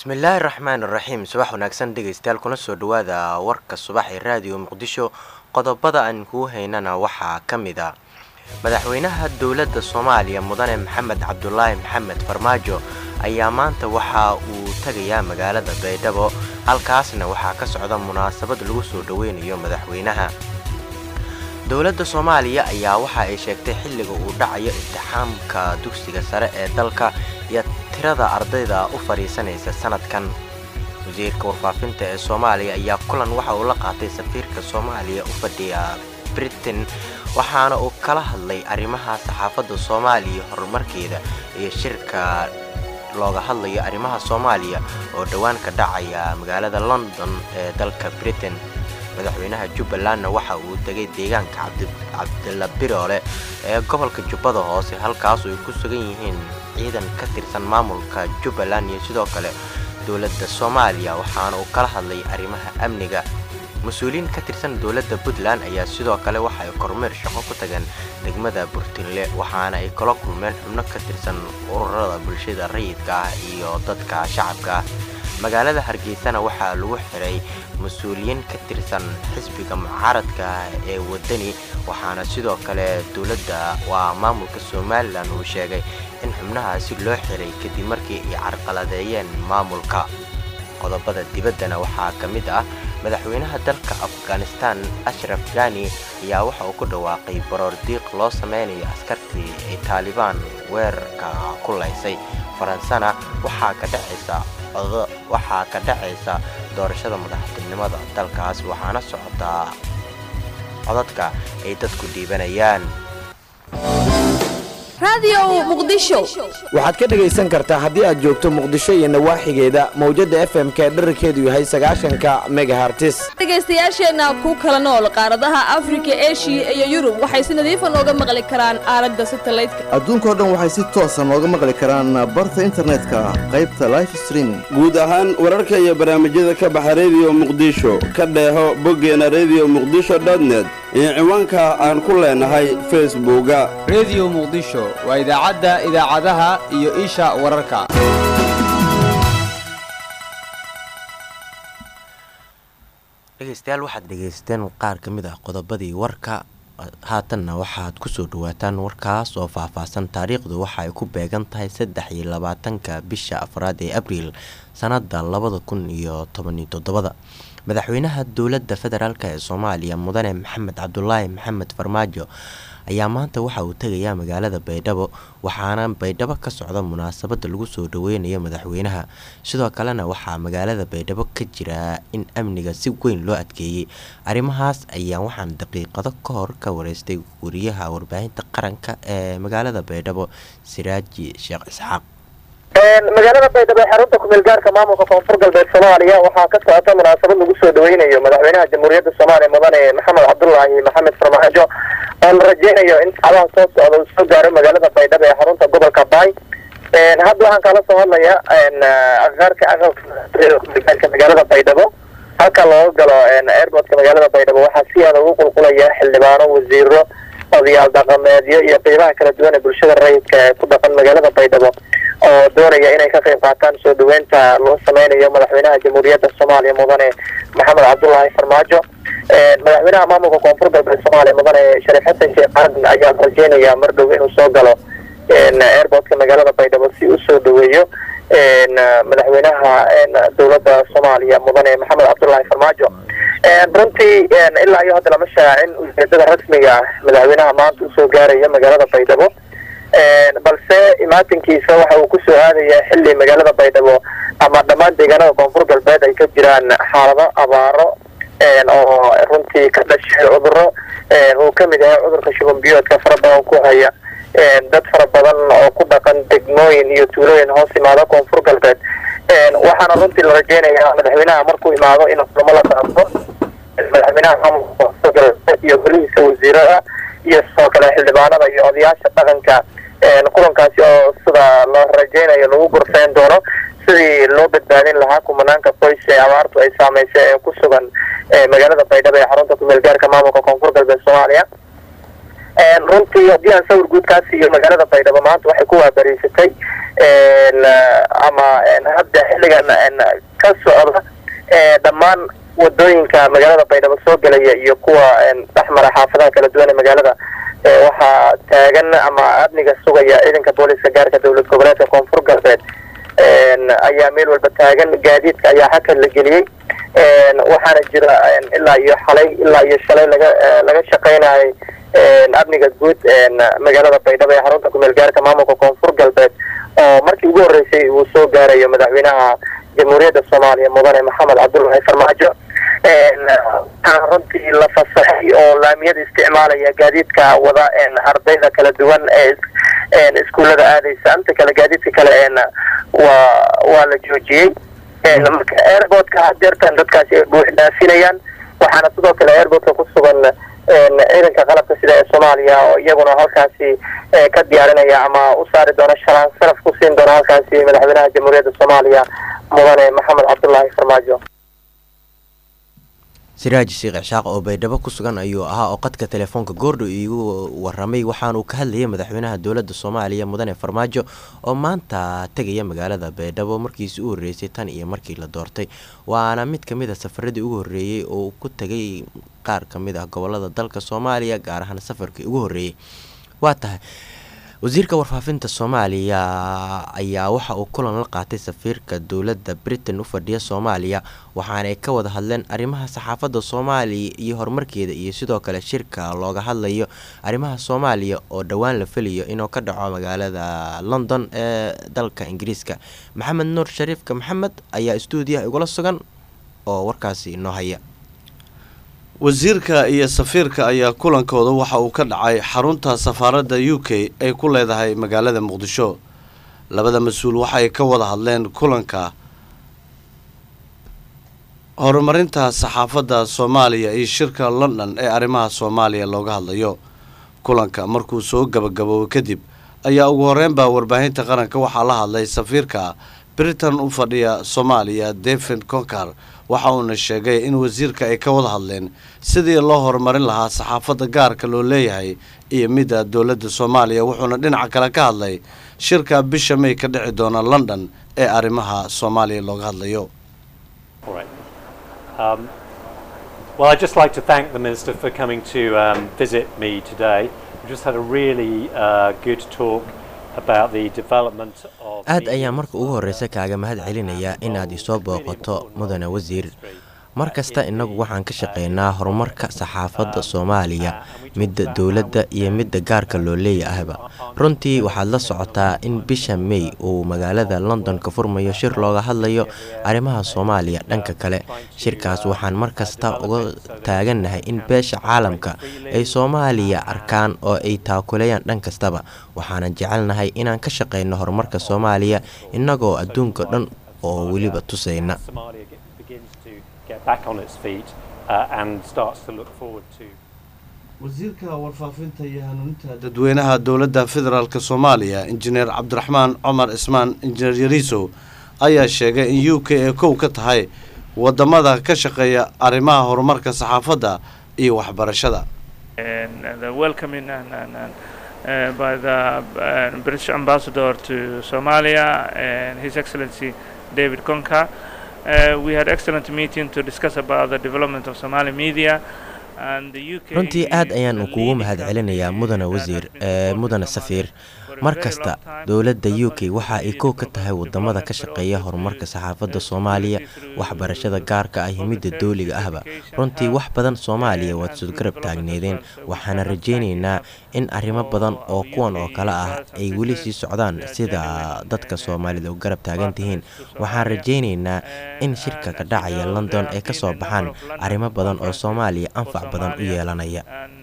bismillaahi raxmaan iraxiim subax wanaagsan dhegaystayaal kuna soo dhawaada warka subax ee raadiyo muqdisho qodobada aan kuu haynana waxaa ka mid a madaxweynaha dowladda soomaaliya mudane maxamed cabdulaahi maxamed farmaajo ayaa maanta waxa uu tagayaa magaalada baydhabo halkaasna waxaa ka socda munaasabad lagu soo dhoweynayo madaxweynaha dowladda soomaaliya ayaa waxa ay sheegtay xilliga uu dhacayo imtixaamka dugsiga sare ee dalka iyo tirada ardayda u fadhiisanaysa sanadkan wasiirka warfaafinta ee soomaaliya ayaa kulan waxa uu la qaatay safiirka soomaaliya u fadhiya britain waxaana uu kala hadlay arrimaha saxaafadda soomaaliya horumarkeeda iyo shirka looga hadlayo arrimaha soomaaliya oo dhowaan ka dhacaya magaalada london ee dalka britain madaxweynaha jubbalandna waxa uu tegay deegaanka cabdila biroole ee gobolka jubbada hoose halkaasoo ay ku sugan yihiin ciidan ka tirsan maamulka jubbaland iyo sidoo kale dowladda soomaaliya waxaana uu kala hadlay arrimaha amniga mas-uuliyiin ka tirsan dowladda puntland ayaa sidoo kale waxa ay kormeer shaqo ku tageen degmada burtinle waxaana ay kala kulmeen xubno ka tirsan ururada bulshada rayidka ah iyo dadka shacabka ah magaalada hargeysana waxaa lagu xiray mas-uuliyiin ka tirsan xisbiga mucaaradka ee wadani waxaana sidoo kale dowladda waa maamulka somalilan uu sheegay in xubnahaasi loo xiray kadib markii ay carqaladeeyeen maamulka qodobada dibaddana waxaa ka mid ah madaxweynaha dalka afghanistan ashraf gani ayaa waxa uu ku dhawaaqay baroor diiq loo sameynayo askartii ay taalibaan weerarka ku laysay faransana waxaa ka dhacaysa waxaa ka dhacaysa doorashada madaxtinimada dalkaas waxaana socotaa codadka ay dadku dhiibanayaan waxaad ka dhegaysan kartaa haddii aad joogto muqdisho iyo nawaaxigeeda mawjadda f m k dherarkeedu yahay sagaashanka megahartis dhegaystayaasheenna ku kala nool qaaradaha afrika eshiya iyo yurub waxay si nadiifa nooga maqli karaan aalada satalaydka adduunkao dhan waxay si toosa nooga maqli karaan barta internetka qaybta life streaming guud ahaan wararka iyo barnaamijyada ka baxa rediyo muqdisho ka dheeho boggeena rediyo muqdisho dotnet iyo ciwaanka aan ku leenahay facebooka rediyo muqdisho waa idaacadda idaacadaha iyo isha wararka dhegaystayaal waxaad dhegaysteen qaar ka mid ah qodobadii warka haatanna waxaad kusoo dhawaataan warkaas oo faahfaahsan taariikhdu waxa ay ku beegan tahay saddex iyo labaatanka bisha afraad ee abriil sanada labada kun iyo tobaniyo toddobada madaxweynaha dowladda federaalk ee soomaaliya mudane maxamed cabdulaahi maxamed farmaajo ayaa maanta waxa uu tegayaa magaalada baydhabo waxaana baydhabo ka socda munaasabada lagu soo dhaweynayo madaxweynaha sidoo kalena waxaa magaalada baydhabo ka jira in amniga si weyn loo adkeeyey arrimahaas ayaa waxaan daqiiqado ka hor ka wareystay wariyaha warbaahinta qaranka ee magaalada baydhabo siraaji sheekh isxaaq magaalada baydhabo ee xarunta kumeel gaarka maamulka koonfur galbeed soomaaliya waxaa ka socota munaasabad lagu soo dhaweynayo madaxweynaha jamhuuriyadda soomaaliya mudane maxamed cabdulaahi maxamed farmaajo oo la rajeynayo in saacadaha soo socda uu soo gaaro magaalada baydhabo ee xarunta gobolka baay hadda waxaan kala soo hadlaya aqaarka aqalka kumeelgaarka magaalada baydhabo halka looga galo airportka magaalada baydhabo waxaa si aada ugu qulqulaya xildhibaano wasiiro odayaal dhaqameedyo iyo qeybaha kala duwan ee bulshada rayidka ee ku dhaqan magaalada baydhabo oo doonaya inay ka qayb qaataan soo dhaweynta loo sameynayo madaxweynaha jamhuuriyadda soomaaliya mudane maxamed cabdulaahi farmaajo madaxweynaha maamulka koonfur galbeed soomaaliya mudane shariif xasan sheekh aadan ayaa rajeynaya mar dhow inuu soo galo airportka magaalada baydhabo si u soo dhaweeyo madaxweynaha dowladda soomaaliya mudane maxamed cabdulaahi farmaajo runtii ilaa iyo hadda lama shaacin ujeedada rasmiga ah madaxweynaha maanta usoo gaarayo magaalada baydhabo balse imaatinkiisa waxa uu kusoo aadaya xili magaalada baydhabo ama dhammaan deegaanada koonfur galbeed ay ka jiraan xaalado abaaro oo runtii ka dhashay cuduro uu kamid yahay cudurka shuban biyoodka fara badan ku haya dad fara badan oo ku dhaqan degmooyin iyo tuulooyin hoos imaado koonfur galbeed waxaana runtii la rajeynaya madaxweynaha markuu imaado in kulamo la qaado madaxweynaha maamulka koonfur galbeed iyo golihiisa wasiirada iyo sidoo kale xildhibaanada iyo odayaasha dhaqanka kulankaasi oo sida la rajeynayo lagu gorfeyn doono sidii loo badbaadin lahaa kumanaanka qoys ee abaartu ay saameysay ee ku sugan magaalada baydhabo ee xarunta kumeel gaarka maamulka koonfur galbeed soomaaliya runtii haddii aan sawir guudkaasi iyo magaalada baydhabo maanta waxay ku waabariysatay ama hadda xilligan ka socda dhammaan wadooyinka magaalada baydhabo soo gelaya iyo kuwa dhexmara xaafadaha kala duwan ee magaalada waxaa taagan ama amniga sugaya ciidanka booliska gaarka dowlad goboleedka koonfur galbeed ayaa meel walba taagan gaadiidka ayaa xakad la geliyey waxaana jira ilaa iyo xalay ilaa iyo shalay laga laga shaqaynayay amniga guud magaalada baydhabo ee xarunta kumeel gaarka maamulka koonfur galbeed oo markii ugu horreysay uu soo gaarayo madaxweynaha jamhuuriyadda soomaaliya mudane maxamed cabdullahi farmaajo waxaa runtii la fasaxay oo laamiyada isticmaalaya gaadiidka wada ardayda kala duwan ee iskuullada aadaysa inta kale gaadiidka kale waa waa la joojiyey marka airportka hadeertan dadkaasi ay buux dhaafinayaan waxaana sidoo kale airportka ku sugan ciidanka qalabka sida ee soomaaliya oo iyaguna halkaasi ka diyaarinaya ama u saari doona shalaan saraf ku siin doona halkaasi madaxweynaha jamhuuriyadda soomaaliya mudane maxamed cabdullaahi farmaajo siraaji sheekh cishaaq oo baydhabo ku sugan ayuu ahaa oo qadka telefoonka goordho iigu waramay waxaanuu ka hadlayay madaxweynaha dowladda soomaaliya mudane farmaajo oo maanta tegaya magaalada baydhabo markiisi u horreysay tan iyo markii la doortay waana mid ka mid a safaradii ugu horreeyey oo ku tegay qaar ka mid ah gobolada dalka soomaaliya gaar ahaan safarkii ugu horreeyey waa tahay wasiirka warfaafinta soomaaliya ayaa waxa uu kulan la qaatay safiirka dowladda britain u fadhiya soomaaliya waxaanay ka wada hadleen arrimaha saxaafadda soomaaliya iyo horumarkeeda iyo sidoo kale shirka looga hadlayo arrimaha soomaaliya oo dhowaan la feliyo inuu ka dhaco magaalada london ee dalka ingiriiska maxamed nuur shariifka maxamed ayaa stuudiyaha igula sugan oo warkaasi inoo haya wasiirka iyo safiirka ayaa kulankooda waxa uu ka dhacay xarunta safaaradda u k ay ku leedahay magaalada muqdisho labada mas-uul waxay ka wada hadleen kulanka horumarinta saxaafadda soomaaliya iyo shirka london ee arrimaha soomaaliya looga hadlayo kulanka markuu soo gabagaboobay kadib ayaa ugu horreynbaa warbaahinta qaranka waxaa la hadlay safiirka britain u fadhiya soomaaliya david concar waxa uuna sheegay in wasiirka ay ka wada hadleen sidii loo horumarin lahaa saxaafadda gaarka loo leeyahay iyo midda dowladda soomaaliya wuxuuna dhinaca kale ka hadlay shirka bisha may ka dhici doona london ee arrimaha soomaaliya looga hadlayo Well, I'd just like to thank the Minister for coming to um, visit me today. We just had a really uh, good talk about the development of aad ayaa marka ugu horreysa kaaga mahad celinayaa inaad isoo booqato mudane wasiir mar kasta innagu waxaan ka shaqaynaa horumarka saxaafadda soomaaliya midda dowladda iyo midda gaarka loo leeyahayba runtii waxaad la socotaa in bisha may uu magaalada london ka furmayo shir looga hadlayo arrimaha soomaaliya dhanka kale shirkaas waxaan mar kasta uga taagannahay in beesha caalamka ay soomaaliya arkaan oo ay taakulayaan dhan kastaba waxaanan jecelnahay inaan ka shaqayno horumarka soomaaliya innagoo adduunka dhan oo weliba tusayna wasiirka warfaafinta iyo hanuuninta dadweynaha dowladda federaalk soomaaliya injineer cabdiraxmaan cumar ismaan injineer yariisow ayaa sheegay in u k ee kow ka tahay wadamada ka shaqeeya arrimaha horumarka saxaafadda iyo waxbarashada Uh, by the uh, British ambassador to Somalia and His Excellency David Konka. Uh, we had excellent meeting to discuss about the development of Somali media. runtii aad ayaan kugu mahad celinayaa mudane wasiir ee mudane safiir mar kasta dowladda u k waxa ay kow ka tahay wadamada ka shaqeeya horumarka saxaafadda soomaaliya waxbarashada gaarka ah iyo midda dowliga ahba runtii wax badan soomaaliya waad soo garab taagneedeen waxaana rajaynaynaa in arrimo badan oo kuwan oo kale ah ay weli sii socdaan sida dadka soomaalida u garab taagan tihiin waxaan rajaynaynaa in shirka ka dhacaya london ay ka soo baxaan arrimo badan oo soomaaliya anfac badan u yeelanaya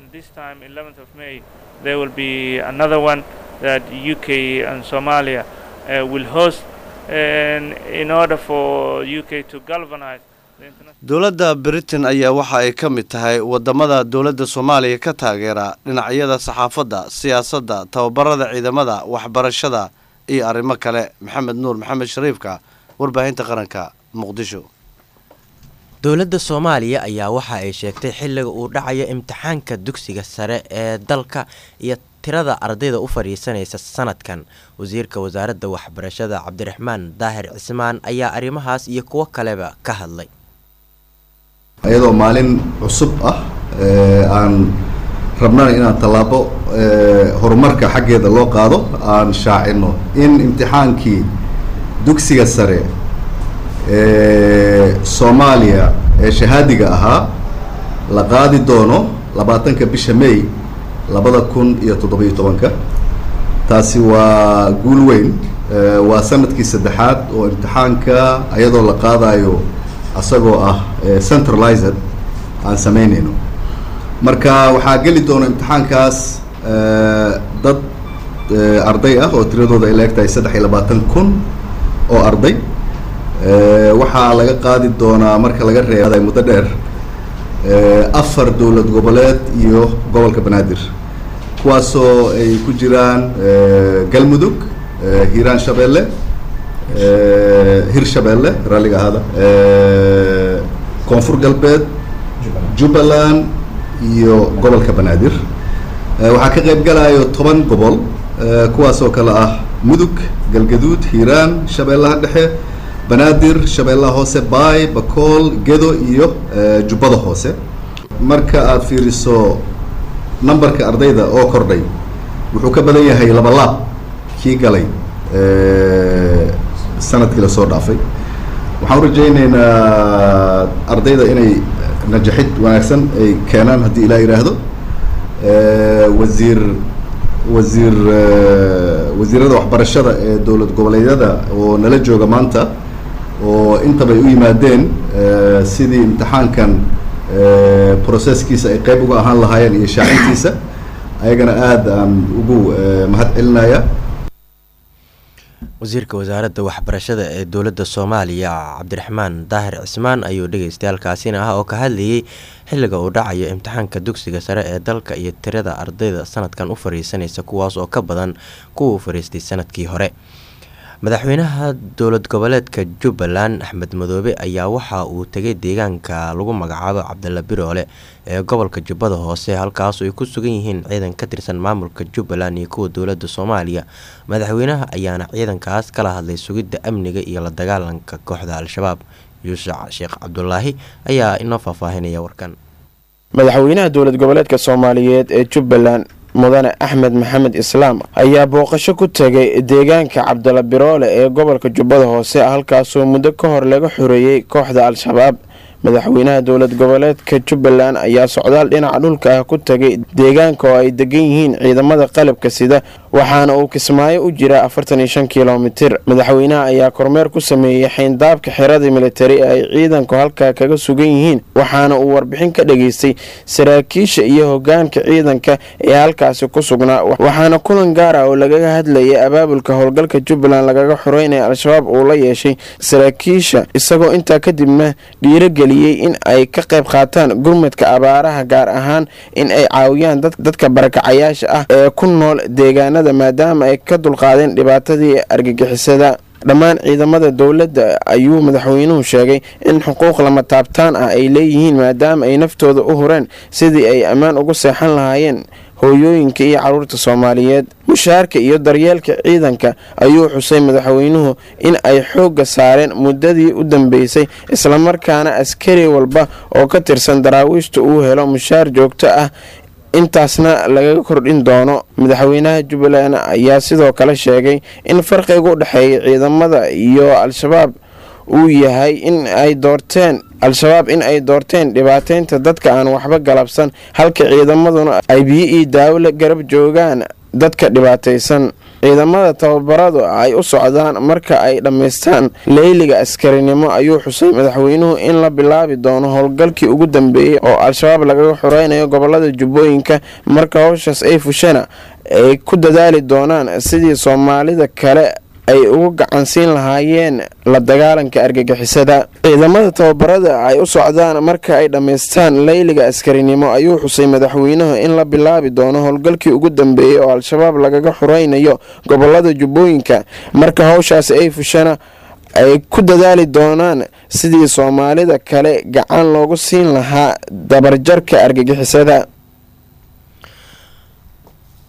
that UK and Somalia uh, will host and in order for UK to galvanize dowladda britain ayaa waxa ay ka mid tahay wadamada dowladda soomaaliya ka taageera dhinacyada saxaafadda siyaasadda tababarada ciidamada waxbarashada iyo arrimo kale maxamed nuur maxamed shariifka warbaahinta qaranka muqdisho dowladda soomaaliya ayaa waxa ay sheegtay xilliga uu dhacayo imtixaanka dugsiga sare ee dalka iyo tirada ardayda u fadhiisanaysa sanadkan wasiirka wasaaradda waxbarashada cabdiraxmaan daahir cismaan ayaa arrimahaas iyo kuwo kaleba ka hadlay iyadoo maalin cusub ah aan rabnana inaan tallaabo horumarka xaggeeda loo qaado aan shaacino in imtixaankii dugsiga sare ee soomaaliya ee shahaadiga ahaa la qaadi doono labaatanka bisha may labada kun iyo toddobiyo tobanka taasi waa guul weyn waa sanadkii saddexaad oo imtixaanka iyadoo la qaadayo asagoo ah centralized aan samaynayno marka waxaa geli doona imtixaankaas dad arday ah oo tiradooda ay la eg tahay saddex iyo labaatan kun oo arday waxaa laga qaadi doonaa marka laga reebay muddo dheer afar dowlad goboleed iyo gobolka banaadir kuwaasoo ay ku jiraan galmudug hiiraan shabeelle hir shabeelle ralliga ahaada koonfur galbeed jubbaland iyo gobolka banaadir waxaa ka qayb galayo toban gobol kuwaasoo kale ah mudug galgaduud hiiraan shabeellaha dhexe banaadir shabeellaha hoose baay bakool gedo iyo jubbada hoose marka aad fiiriso numberka ardayda oo kordhay wuxuu ka badan yahay laba laab kii galay sanadkii lasoo dhaafay waxaan u rajaynaynaa ardayda inay najaxid wanaagsan ay keenaan haddii ilaa yidhaahdo wasiir wasiir wasiirada waxbarashada ee dowlad goboleedyada oo nala jooga maanta oo intabay u yimaadeen sidii imtixaankan processkiisa ay qayb uga ahaan lahaayeen iyo shaacintiisa ayagana aada aan ugu mahad celinaya wasiirka wasaaradda waxbarashada ee dowladda soomaaliya cabdiraxmaan daahir cismaan ayuu dhegaystayaalkaasina ah oo ka hadlayay xilliga uu dhacayo imtixaanka dugsiga sare ee dalka iyo tirada ardayda sanadkan u fariisanaysa kuwaas oo ka badan kuwa u fariistay sanadkii hore madaxweynaha dowlad goboleedka jubbaland axmed madoobe ayaa waxa uu tegay deegaanka lagu magacaabo cabdalla biroole ee gobolka jubbada hoose halkaasoo ay ku sugan yihiin ciidan ka tirsan maamulka jubbaland iyo kuwa dowladda soomaaliya madaxweynaha ayaana ciidankaas kala hadlay sugidda amniga iyo la dagaalanka kooxda al-shabaab yuusuf sheekh cabdulaahi ayaa inoo faahfaahinaya warkan madaxweynaha dowlad goboleedka soomaaliyeed ee jubbaland mudane axmed maxamed islaam ayaa booqasho ku tegay deegaanka cabdalla biroole ee gobolka jubbada hoose halkaasoo muddo ka hor laga xoreeyey kooxda al-shabaab madaxweynaha dowlad goboleedka jubbaland ayaa socdaal dhinaca dhulka ah ku tegay deegaanka oo ay degan yihiin ciidamada qalabka sida waxaana uu kismaayo u jira afartan iyo shan kilomitir madaxweynaha ayaa kormeer ku sameeyey xayndaabka xerada militari ee ay ciidanku halkaa kaga sugan yihiin waxaana uu warbixin ka dhageystay saraakiisha iyo hogaanka ciidanka ee halkaasi ku sugnaa waxaana kulan gaar ah oo lagaga hadlayay abaabulka howlgalka jubbaland lagaga xoreynaya al-shabaab uu la yeeshay saraakiisha isagoo intaa kadibna dhiirogeliya in ay ka qayb qaataan gurmadka abaaraha gaar ahaan in ay caawiyaan dadka barakacayaasha ah ee ku nool deegaanada maadaama ay ka dulqaadeen dhibaatadii argagixisada dhammaan ciidamada dowladda ayuu madaxweynuhu sheegay in xuquuq lama taabtaan ah ay leeyihiin maadaama ay naftooda u hureen sidii ay ammaan ugu seexan lahaayeen hooyooyinka iyo caruurta soomaaliyeed mushaarka iyo daryeelka ciidanka ayuu xusay madaxweynuhu in ay xoogga saareen muddadii u dambeysay islamarkaana askari walba oo ka tirsan daraawiishta uu helo mushaar joogto ah intaasna lagaga kordhin doono madaxweynaha jubbaland ayaa sidoo kale sheegay in farqiga u dhexeeya ciidamada iyo al-shabaab uu yahay in ay doorteen al-shabaab in ay doorteen dhibaateynta dadka aan waxba galabsan halka ciidamaduna ay biyo iyo daawo la garab joogaan dadka dhibaataysan ciidamada tababaradu ay u socdaan marka ay dhammaystaan leyliga askarinimo ayuu xusay madaxweynuhu in la bilaabi doono howlgalkii ugu dambeeyey oo al-shabaab lagaga xoreynayo gobolada jubbooyinka marka howshaas ay fushana ay ku dadaali doonaan sidii soomaalida kale ay ugu gacansiin lahaayeen la dagaalanka argagixisada ciidamada tababarada ay u socdaan marka ay dhammaystaan leyliga askarinimo ayuu xusay madaxweynuhu in la bilaabi doono howlgalkii ugu dambeeyey oo al-shabaab lagaga xoreynayo gobolada jubbooyinka marka howshaasi ay fushana ay ku dadaali doonaan sidii soomaalida kale gacan loogu siin lahaa dabarjarka argagixisada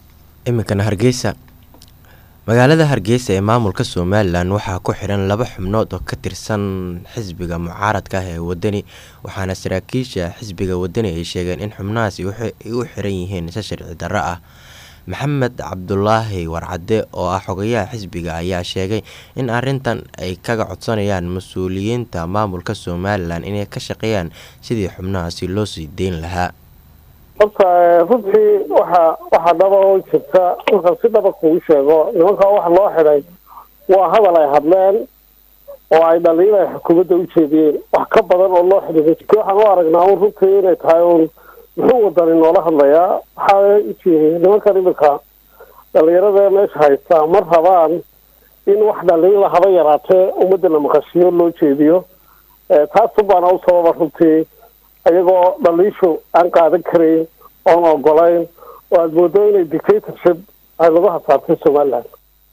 iminkana hargeysa magaalada hargeysa ee maamulka somalilan waxaa ku xidhan laba xubnood oo ka tirsan xisbiga mucaaradka ah ee wadani waxaana saraakiisha xisbiga wadani ay sheegeen in xubnahaasi ay u xiran yihiin si sharci darro ah maxamed cabdulaahi warcade oo ah xogayaha xisbiga ayaa sheegay in arintan ay kaga codsanayaan mas-uuliyiinta maamulka somalilan inay ka shaqeeyaan sidii xubnahaasi loo sii deyn lahaa horta runtii waxa waxaa dhaba oo jirta markaan si dhaba kugu sheego nimankaa waxa loo xidhay waa hadal ay hadleen oo ay dhaliin ay xukuumadda u jeediyeen wax ka badan oo loo xidhay waxaan u aragnaa un runtii inay tahay un muxuu wadani noola hadlayaa waxaa ujeediyay nimankan iminka dhalinyarada meesha haystaa ma rabaan in wax dhaliila haba yaraatee ummadda la maqashiyo loo jeediyo taasun baana u sababa runtii iyagoo dhaliishu aan qaadan karayn oon ogolayn oo aada moodo inay dictatorship ay lagu hasaabtay somaliland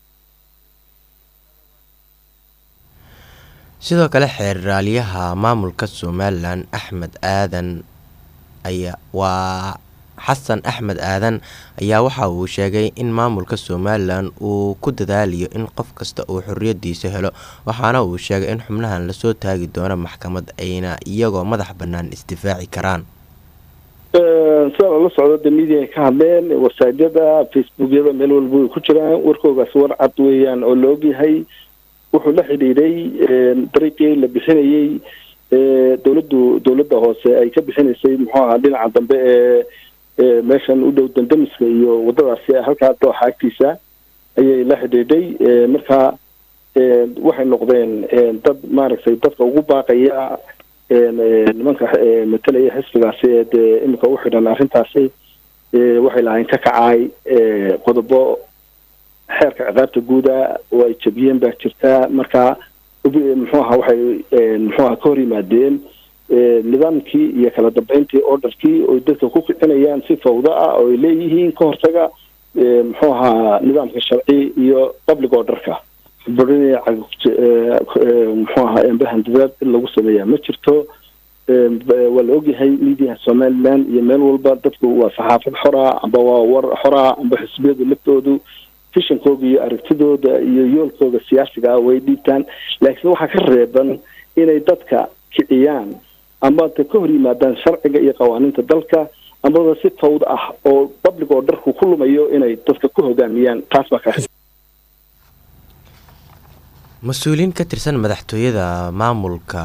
sidoo kale xeeraalyaha maamulka somalilan axmed aadan ayaa waa xasan axmed aadan ayaa waxa uu sheegay in maamulka somalilan uu ku dadaaliyo in qof kasta uu xorriyadiisa helo waxaana uu sheegay in xubnahan lasoo taagi doono maxkamad ayna iyagoo madax bannaan isdifaaci karaan sida lala socdo de media ay ka hadleen wasaajada facebookyada meel walba way ku jiraan warkoogaas war cad weeyaan oo la ogyahay wuxuu la xidhiidhay dariiqii la bixinayey dowladdu dowladda hoose ay ka bixinaysay muxuu ahaa dhinaca dambe ee meeshan u dhow dandamiska iyo wadadaasi halkaa dooxa agtiisa ayay la xidhiidhay marka waxay noqdeen dad maaragtay dadka ugu baaqaya nimanka matalaya xisbigaasi ee dee iminka u xidhan arrintaasi waxay lahayn ka kacaay qodobo xeerka ciqaabta guuda oo ay jabiyeen baa jirta marka muxuu aha waxay muxuu aha ka hor yimaadeen nidaamkii iyo kala dambeyntii orderkii oy dadka ku kicinayaan si fawdo ah oo ay leeyihiin ka hortaga muxuu ahaa nidaamka sharci iyo public orderka burinaya muxuu ahaa embahan dadaad in lagu sameeyaa ma jirto waa la ogyahay mediaha somaliland iyo meel walba dadku waa saxaafad xora amba waa war xora amba xisbiyadu laftoodu fishankooga iyo aragtidooda iyo yoolkooda siyaasiga ah way dhiibtaan laakiin waxaa ka reeban inay dadka kiciyaan amba ta ka hor yimaadaan sharciga iyo qawaaniinta dalka ambaba si fawd ah oo public oo dharku ku lumayo inay dadka ku hogaamiyaan taas baa ka mas-uuliyiin ka tirsan madaxtooyada maamulka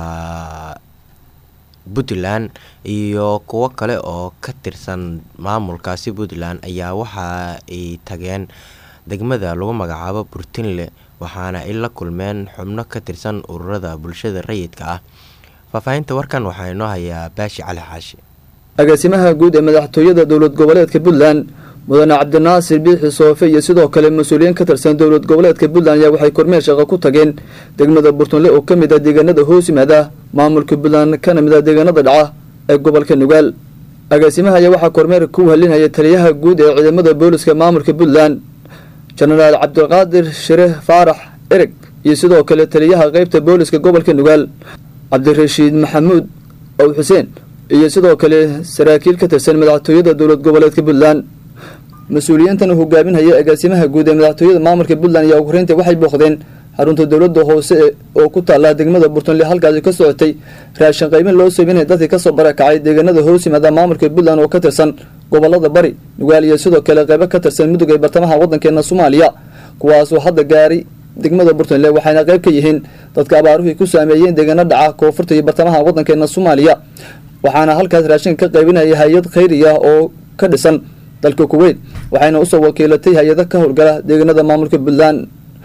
puntland iyo kuwo kale oo ka tirsan maamulkaasi puntland ayaa waxa ay tageen degmada lagu magacaabo burtinle waxaana ay la kulmeen xubno ka tirsan ururada bulshada rayidka ah faahfaahinta warkan waxaa inoo hayaa baashi cali xaashi agaasimaha guud ee madaxtooyada dowlad goboleedka puntland mudane cabdinaasir biixi soofe iyo sidoo kale mas-uuliyiin ka tirsan dowlad goboleedka puntland ayaa waxay kormeer shaqo ku tageen degmada burtunle oo ka mid ah deegaanada hoos yimaada maamulka puntland kana mid ah deegaanada dhaca ee gobolka nugaal agaasimaha ayaa waxaa kormeer ku halinaya taliyaha guud ee ciidamada booliska maamulka puntland jenaraal cabdiqaadir shire faarax ereg iyo sidoo kale taliyaha qeybta booliska gobolka nugaal cabdirashiid maxamuud ow xuseen iyo sidoo kale saraakiil ka tirsan madaxtooyada dowlad goboleedka puntland mas-uuliyiintan uu hogaaminhaya agaasimaha guud ee madaxtooyada maamulka puntland ayaa ugu horeynta waxay booqdeen xarunta dowladda hoose oo ku taala degmada burtunle halkaasi ka socotay raashin qaymin loo sameynaya dadkii kasoo barakacay deegaanada hoos yimaada maamulka puntland oo ka tirsan gobolada bari nugaal iyo sidoo kale qeybo ka tirsan mudug ee bartamaha wadankeena soomaaliya kuwaasoo hadda gaaray degmada burtunle waxayna qayb ka yihiin dadka abaaruhu ku saameeyeen deegaano dhaca koonfurta iyo bartamaha wadankeena soomaaliya waxaana halkaas raashinka ka qaybinaya hay-ad khayriya oo ka dhisan dalka kuweyt waxayna usoo wakiilatay hay-ada ka howlgala deegaanada maamulka puntland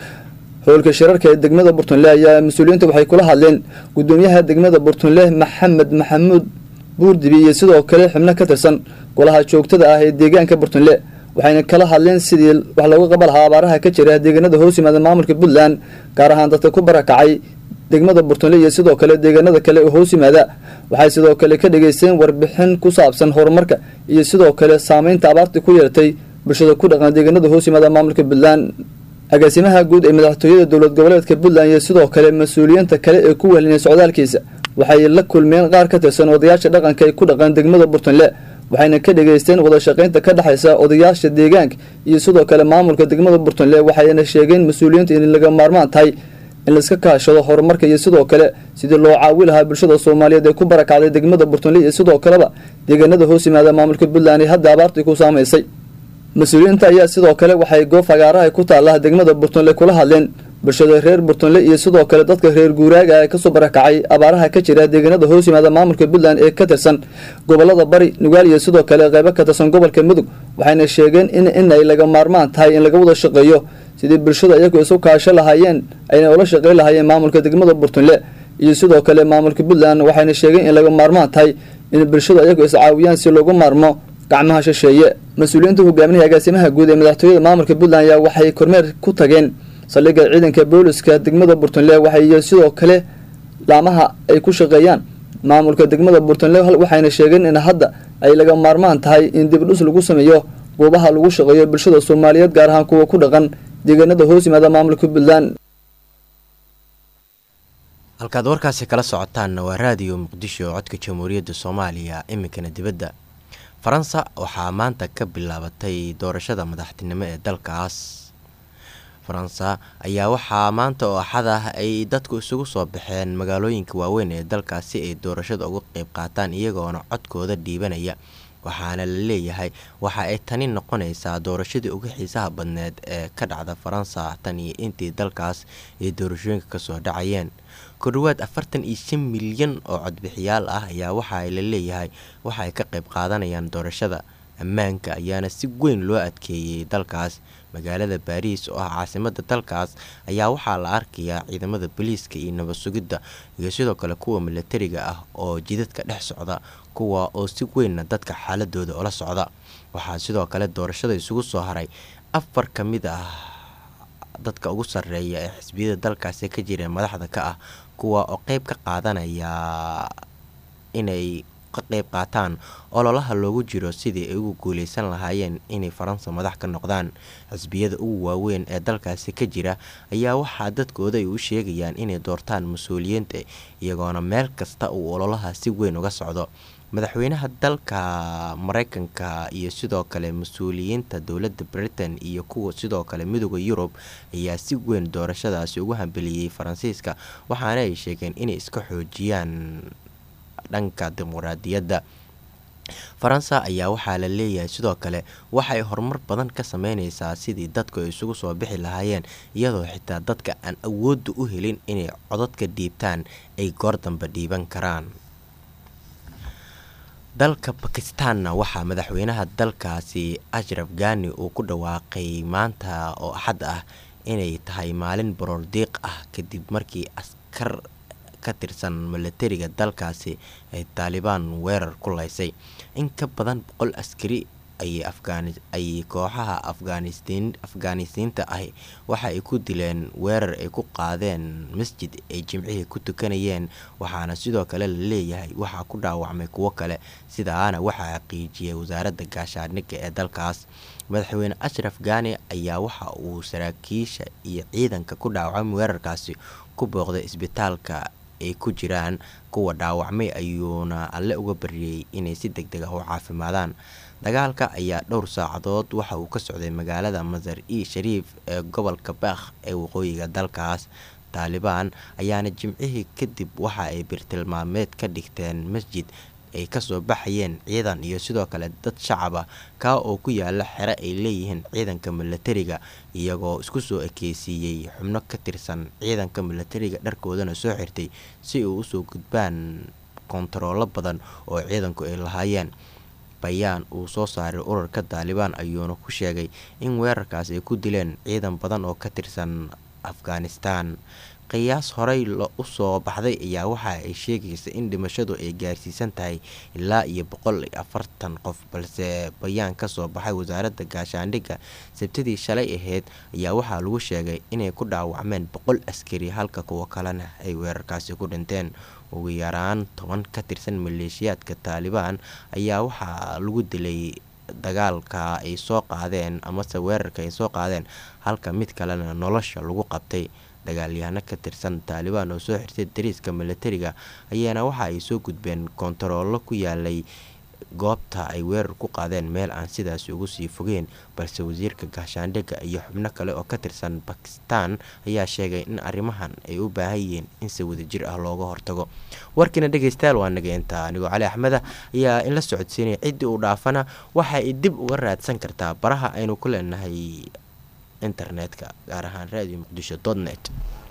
howlka shirarka ee degmada burtunle ayaa mas-uuliyiinta waxay kula hadleen gudoomiyaha degmada burtunle maxamed maxamuud buurdibi iyo sidoo kale xubno ka tirsan golaha joogtada ah ee deegaanka burtunle waxayna kala hadleen sidii wax looga qaban lahaa abaaraha ka jira deegaanada hoos yimaada maamulka puntland gaar ahaan dadka ku barakacay degmada burtunle iyo sidoo kale deegaanada kale oo hoos yimaada waxay sidoo kale ka dhageysteen warbixin ku saabsan horumarka iyo sidoo kale saameynta abaarta ku yeelatay bulshada ku dhaqan deegaanada hoos yimaada maamulka puntland agaasimaha guud ee madaxtooyada dowlad goboleedka puntland iyo sidoo kale mas-uuliyiinta kale ee ku welinay socdaalkiisa waxay la kulmeen qaar ka tirsan odayaasha dhaqanka ay ku dhaqan degmada burtunle waxayna ka dhageysteen wada shaqaynta ka dhexaysa odayaasha deegaanka iyo sidoo kale maamulka degmada burtunle waxayna sheegeen mas-uuliyiinta in laga maarmaan tahay in laiska kaashado horumarka iyo sidoo kale sidii loo caawi lahaa bulshada soomaaliyeed ee ku barakacday degmada burtunle iyo sidoo kaleba deegaanada hoos yimaada maamulka puntland ee hadda abaartii ku saamaysay mas-uuliyiinta ayaa sidoo kale waxay goob fagaaraha ku taalla degmada burtunle kula hadleen bulshada reer burtunle iyo sidoo kale dadka reer guuraaga ee kasoo barakacay abaaraha ka jira deegaanada hoos yimaada maamulka puntland ee ka tirsan gobolada bari nugaal iyo sidoo kale qeybo ka tirsan gobolka mudug waxayna sheegeen in inay laga maarmaan tahay in laga wada shaqeeyo sidii bulshada iyagu isu kaasho lahaayeen ayna ula shaqeyn lahaayeen maamulka degmada burtunle iyo sidoo kale maamulka puntland waxayna sheegeen in laga maarmaan tahay in bulshada iyagu iscaawiyaan si loogu maarmo gacmaha shisheeye mas-uuliyiinta hogaaminaha agaasimaha guud ee madaxtooyada maamulka puntland ayaa waxay kormeer ku tageen saldhigga ciidanka booliska degmada burtunle waxay sidoo kale laamaha ay ku shaqeeyaan maamulka degmada burtunle waxayna sheegeen in hadda ay laga maarmaan tahay in dibdhus lagu sameeyo goobaha lagu shaqeeyo bulshada soomaaliyeed gaar ahaan kuwa ku dhaqan deegaanada hoos yimaada maamulka puntland halkaad warkaasi kala socotaanna waa raadiyo muqdisho codka jamhuuriyadda soomaaliya iminkana dibadda faransa waxaa maanta ka bilaabatay doorashada madaxtinimo ee dalkaas faransa ayaa waxaa maanta oo axad ah ay dadku isugu soo baxeen magaalooyinka waaweyn ee dalkaas si ay doorashada uga qeyb qaataan iyagoona codkooda dhiibanaya waxaana la leeyahay waxa ay tani noqonaysaa doorashadii ugu xiisaha badneed ee ka dhacda faransa tan iyo intii dalkaas ay doorashooyinka kasoo dhacayeen ku dhawaad afartan iyo shan milyan oo codbixiyaal ah ayaa waxa la leeyahay waxa ay ka qeyb qaadanayaan doorashada ammaanka ayaana si weyn loo adkeeyey dalkaas magaalada baariis oo ah caasimada dalkaas ayaa waxaa la arkayaa ciidamada booliiska iyo nabad sugidda iyo sidoo kale kuwa milatariga ah oo jidadka dhex socda kuwa oo si weynna dadka xaaladooda ula socda waxaa sidoo kale doorashada isugu soo haray afar ka mid ah dadka ugu sarreeya ee xisbiyada dalkaasi ka jireen madaxda ka ah kuwa oo qeyb ka qaadanaya inay ka qeyb qaataan ololaha loogu jiro sidii ay ugu guuleysan lahaayeen inay faransa madax ka noqdaan xisbiyada ugu waaweyn ee dalkaasi ka jira ayaa waxaa dadkooda ay u sheegayaan inay doortaan mas-uuliyiinta iyagoona meel kasta uu ololaha si weyn uga socdo madaxweynaha dalka mareykanka iyo sidoo kale mas-uuliyiinta dowladda britain iyo kuwa sidoo kale midooda yurub ayaa si weyn doorashadaasi ugu hambeliyey faransiiska waxaana ay sheegeen inay iska xoojiyaan dhanka dimuqraadiyadda faransa ayaa waxaa la leeyahay sidoo kale waxay horumar badan ka sameyneysaa sidii dadku ay isugu soo bixi lahaayeen iyadoo xitaa dadka aan awoodda u helin inay codadka dhiibtaan ay goor damba dhiiban karaan dalka bakistaanna waxaa madaxweynaha dalkaasi ashraf gani uu ku dhawaaqay maanta oo axad ah inay tahay maalin baroor diiq ah kadib markii askar ka tirsan milatariga dalkaasi ay taalibaan weerar ku laysay in ka badan boqol askari ayay kooxaha afgaanistiinta ahi waxa ay ku dileen weerar ay ku qaadeen masjid ay jimcihii ku tukanayeen waxaana sidoo kale la leeyahay waxaa ku dhaawacmay kuwo kale sidaana waxaa xaqiijiyay wasaaradda gaashaandhigga ee dalkaas madaxweyne ashraf gani ayaa waxa uu saraakiisha iyo ciidanka ku dhaawacmay weerarkaasi ku booqday isbitaalka ay ku jiraan kuwa dhaawacmay ayuuna alle uga bariyey inay si deg deg ah u caafimaadaan dagaalka ayaa dhowr saacadood waxa uu ka socday magaalada masar i shariif ee gobolka baakh ee waqooyiga dalkaas taalibaan ayaana jimcihii kadib waxa ay birtilmaameed ka dhigteen masjid ay kasoo baxayeen ciidan iyo sidoo kale dad shacab ah kaa oo ku yaala xero ay leeyihiin ciidanka milatariga iyagoo isku soo ekeysiiyey xubno ka tirsan ciidanka milatariga dharkoodana soo xirtay si uu usoo gudbaan kontaroolo badan oo ciidanku ay lahaayeen bayaan uu soo saaray urarka taalibaan ayuuna ku sheegay in weerarkaas ay ku dileen ciidan badan oo ka tirsan afghanistan qiyaas horey u soo baxday ayaa waxa ay sheegaysa in dhimashadu ay gaarsiisan tahay ilaa iyo boqol iyo afartan qof balse bayaan kasoo baxay wasaaradda gaashaandhigga sabtidii shalay ahayd ayaa waxaa lagu sheegay inay ku dhaawacmeen boqol askari halka kuwa kalena ay weerarkaasi ku dhinteen ugu yaraan toban ka tirsan maleeshiyaadka taalibaan ayaa waxaa lagu dilay dagaalka ay soo qaadeen amase weerarka ay soo qaadeen halka mid kalena nolosha lagu qabtay dagaalyahano ka tirsan taalibaan oo soo xirtay dariiska milatariga ayaana waxa ay soo gudbeen kontaroolo ku yaalay goobta ay weerar ku qaadeen meel aan sidaas ugu sii fogeen balse wasiirka gaashaandhigga iyo xubno kale oo ka tirsan bakistan ayaa sheegay in arrimahan ay u baahan yihiin in si wadajir ah looga hortago warkiina dhegeystayaal waa naga intaa anigoo cali axmeda ayaa in la socodsiinaya ciddii uu dhaafana waxa ay dib uga raadsan kartaa baraha aynu ku leenahay internetka gaar ahaan radio muqdisho net